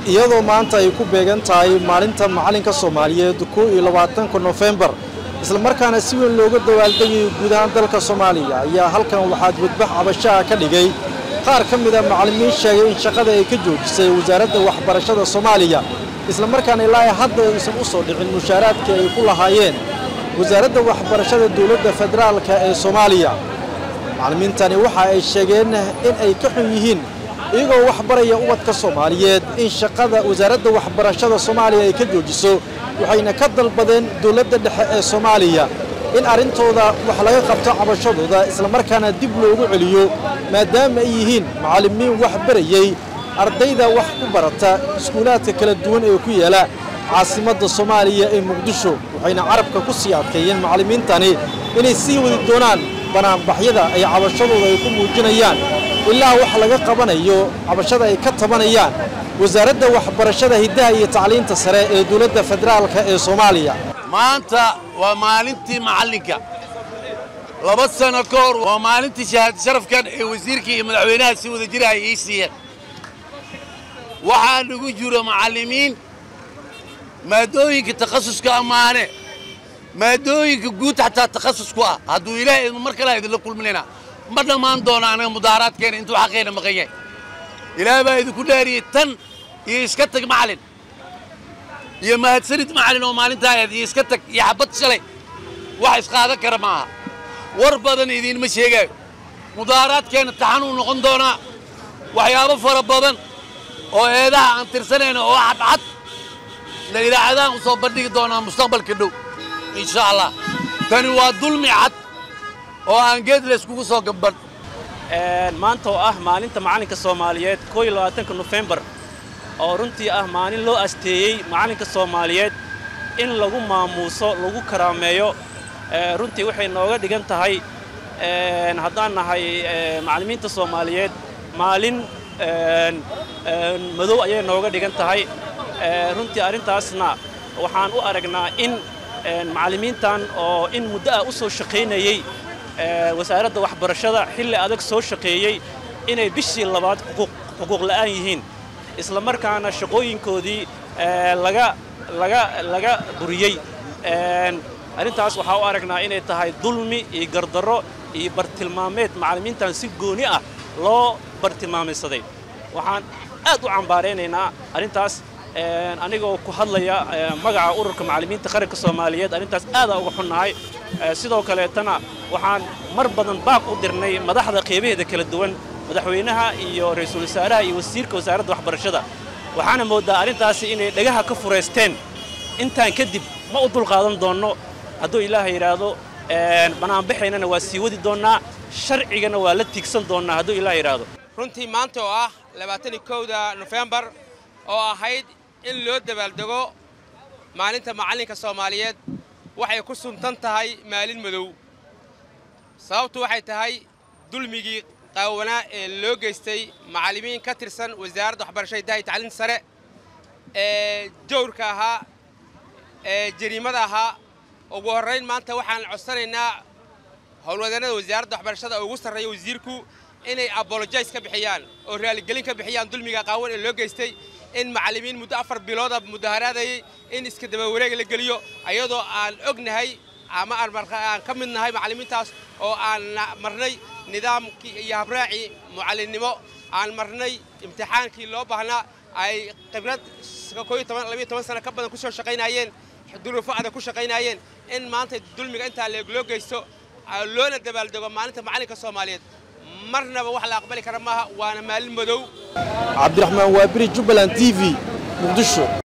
iyadoo maanta ay ku beegan tahay maalinta macalinka soomaaliyeed kow iyo labaatanka nofembar islamarkaana si weyn looga dawaaldegayo guud ahaan dalka soomaaliya ayaa halkan waxaa dibadbax cabashaha ka dhigay qaar ka mida macallimiin sheegay in shaqada ay ka joojisay wasaaradda waxbarashada soomaaliya islamarkaana ilaa hadda aysan u soo dhicin mushaaraadkii ay ku lahaayeen wasaaradda waxbarashada dowladda federaalka ee soomaaliya macallimiintani waxa ay sheegeen in ay ka xun yihiin iyagoo wax baraya ubadka soomaaliyeed in shaqada wasaaradda waxbarashada soomaaliya ay ka joojiso waxayna ka dalbadeen dowladda dhexe ee soomaaliya in arrintooda wax laga qabto cabashadooda islamarkaana dib loogu celiyo maadaama ay yihiin macallimiin wax barayey ardayda wax ku barata iskuulaadka kala duwan ee ku yaala caasimadda soomaaliya ee muqdisho waxayna carabka ku sii adkeeyeen macallimiintani inay sii wadi doonaan banaanbaxyada ay cabashadooda ay ku muujinayaan ilaa wax laga qabanayo cabashada ay ka tabanayaan wasaaradda waxbarashada hiddaha iyo tacliinta sare ee dowladda federaalka ee soomaaliya maanta waa maalintii macallinka laba sano ka hor waa maalintii shahaad sharafkan ee wasiirka iyo madaxweynaha si wada jira ay ii siiyeen waxaa nagu jiro macallimiin maadooyinka takhasuska ammaane maadooyinka guud xataa takhasus ku ah hadduu ilaahay mar kale idinla kulminaynaa ma dhammaan doono anaga mudaaharaadkeena intuu xaqeena maqan yahay ilaah baa idinku dhaariyey tan iyo iska tag macallin iyo mahadsanid macallin oo maalintaa ahayd iyo iska tag iyo xabad shalay wax isqaadan kara maaha war badan idiinma sheegaayo mudaaharaadkeenna taxanuu noqon doonaa waxyaabo fara badan oo eedaha aan tirsanayna oo cadcad la idaacadahan u soo bandhigi doonaa mustaqbalka dhow insha allah tani waa dulmi cad oo aan geed layskugu soo gabban maanta oo ah maalinta macallinka soomaaliyeed koo iyo labaatanka nofembar oo runtii ah maalin loo asteeyey macallinka soomaaliyeed in lagu maamuuso lagu karaameeyo runtii waxay nooga dhigan tahay haddaan nahay macallimiinta soomaaliyeed maalin madow ayay nooga dhigan tahay runtii arrintaasna waxaan u aragnaa in macallimiintan oo in muddo ah u soo shaqaynayey wasaaradda waxbarashada xilli adag soo shaqeeyey inay bishii labaad xuquuq la'aan yihiin isla markaana shaqooyinkoodii laga laga laga buriyey arrintaas waxaa u aragnaa inay tahay dulmi iyo gardarro iyo bartilmaameed macallimiintan si gooni ah loo bartilmaamaysaday waxaan aad u cambaaraynaynaa arrintaas anigoo ku hadlaya magaca ururka macallimiinta qaranka soomaaliyeed arrintaas aadaa uga xunnahay sidoo kaleetana waxaan mar badan baaq u dirnay madaxda qeybaheeda kala duwan madaxweynaha iyo ra-iisul wasaaraha iyo wasiirka wasaaradda waxbarashada waxaana mooddaa arrintaasi inay dhagaha ka furaysteen intaan kadib ma u dulqaadan doonno hadduu ilaaha yidhaahdo banaanbaxaynana waa sii wadi doonnaa sharcigana waa la tiigsan doonnaa hadduu ilaah yidhaahdo runtii maanta oo ah labaatani kowda nofembar oo ahayd in loo dabaaldego maalinta macallinka soomaaliyeed waxay ku suntan tahay maalin madow sababtu waxay tahay dulmigii qaawanaa ee loo geystay macallimiin ka tirsan wasaaradda waxbarashada hiddaha iyo tacliinta sare ee jawrka ahaa ee jariimada ahaa ugu horrayn maanta waxaan codsanaynaa howlwadeennada wasaaradda waxbarashada oo ugu sarreeya wasiirku inay abolojais ka bixiyaan oo raaligelin ka bixiyaan dulmiga qaawan ee loo geystay in macallimiin muddo afar bilooda mudaharaadayay in iska daba wareega la geliyo ayadoo aan ognahay ama aan ka mid nahay macallimiintaas oo aan marnay nidaamkii iyo habraacii mucallinnimo aan marnay imtixaankii loo baahnaa ay khibrad sano ka badan ku soo shaqaynaayeen duruufo adag ku shaqaynaayeen in maanta dulmiga intaa loo geysto loona dabaaldego maalinta macallinka soomaaliyeed marnaba wax la aqbali kara maaha waana maalin madow cabdiraxmaan waabiri jubbaland t v muqdisho